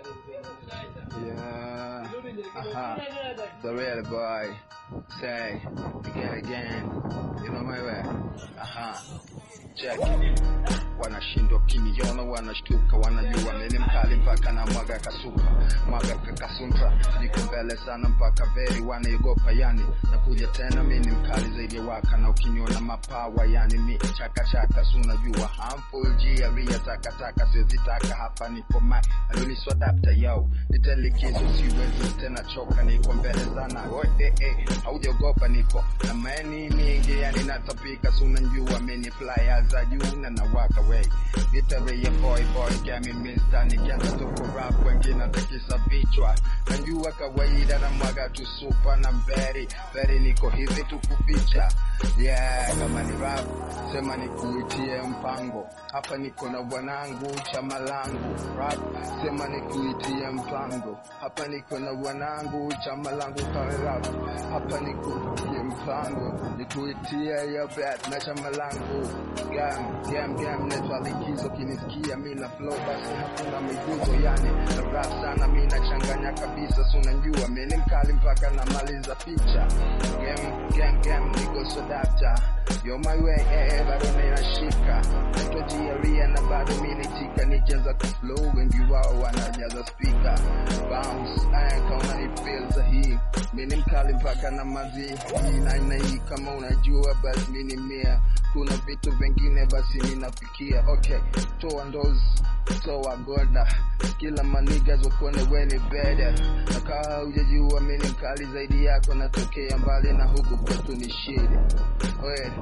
Yeah. Uh-huh. The real boy. Say, again, again. You know my way. Uh-huh. Check. Wanashindwa kiniona, wanashtuka, wanajua mimi mkali mpaka na mwaga kasuka, mwaga kakasuntra, niko mbele sana mpaka veri wanaogopa, yani nakuja tena, mimi ni mkali zaidi ya waka, na ukiniona mapawa, yani mi chaka chaka, si unajua harmful jiaria, taka taka, siwezi taka hapa, niko mai aluniswa adapter yo, nitelikizo, siwezi tena choka, niko mbele sana, oi eh eh, haujaogopa, niko na mani mingi, yani natapika, si unajua mimi flyer za juu na nawaka way Gitaria boy boy gami mister nikianza tu kurap wengine atakisa vichwa najua kawaida na mwaga tu supa na mberi mberi niko hivi tu kuficha yeah kama ni rap sema nikuitie mpango hapa niko na bwanangu chama langu rap sema nikuitie mpango hapa niko na bwanangu chama langu kama rap hapa nikuitie mpango nikuitie ya bet na chama langu gam gam gam netwa likizo kinisikia mi na flow basi hakuna miguzo yani na rap sana mi nachanganya kabisa si unajua mi ni mkali mpaka namaliza picha gam gam gam niko sodapta yo my way eh, eh, bado ninashika natojiaria na bado mi nitika nikianza kuflow wengi wao wanajaza speaker bounce eh, kama ni feel sahihi mi ni mkali mpaka na mazi hii na aina hii kama unajua basi mi ni mia kuna vitu vingine basi ninafikia okay toa ndozi toa goda kila manigas wakuone weni beda nakaa ujajua mi ni mkali zaidi yako natokea mbali na huku kwetu ni shida we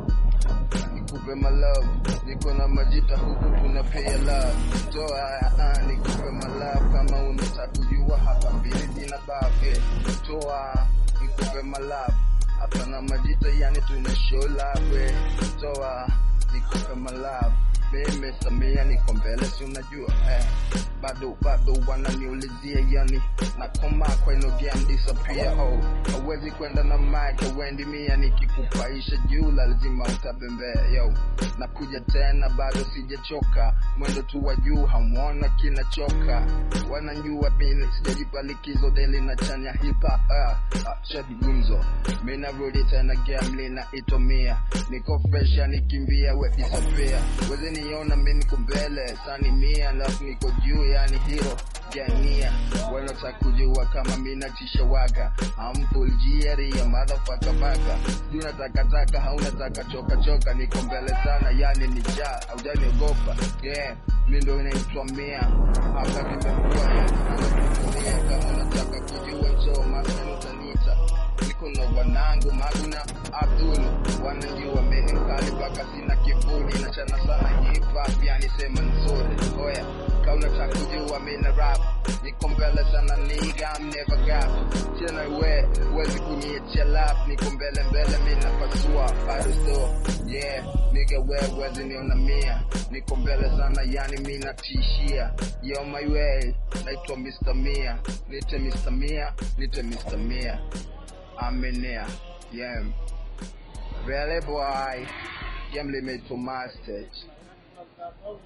nikupe my love niko na majita huku tunapea love toa uh, nikupe my love kama unataka kujua hapa mbili zina babe toa nikupe my love hapa na majita yani tuna show love we toa nikupe my love mimi Samia niko mbele si unajua eh. bado bado wananiulizia yani nakoma kwa ino game disappear oh hawezi kwenda na mic wendi mia nikikupaisha juu lazima utabembea yo nakuja tena bado sijachoka mwendo tu wa juu hamwona kinachoka wanajua mimi sijajipa likizo deli na chanya hip hop ah, ah, shadi gumzo mimi narudi tena game lina itomia niko fresh nikimbia we disappear weze niona mimi niko mbele sani mia alafu niko juu yani hero jania wanataka kujua kama mimi natisha waga amful jieri ya motherfucker baga juu natakataka hauna taka choka choka niko mbele sana yani ni ja haujaniogopa yeah mimi ndo inaitwa mia hapa nimekuwa yani kama unataka kujua njoo masani utaniita niko na wanangu Maguna Abdul wanajua mimi mkali mpaka sina kivuli na chana sana hip hop yani sema nzuri oya kauna cha kujua mimi na rap niko mbele sana nigga I'm never gap tena we wezi kuniachia lap niko mbele mbele mimi napasua bado so yeah nigga we wezi niona mia niko mbele sana yani mimi natishia yo my way naitwa Mr. Mia nite Mr. Mia nite Mr. Mia Aminia. Yeah. Really boy. Game limit to master.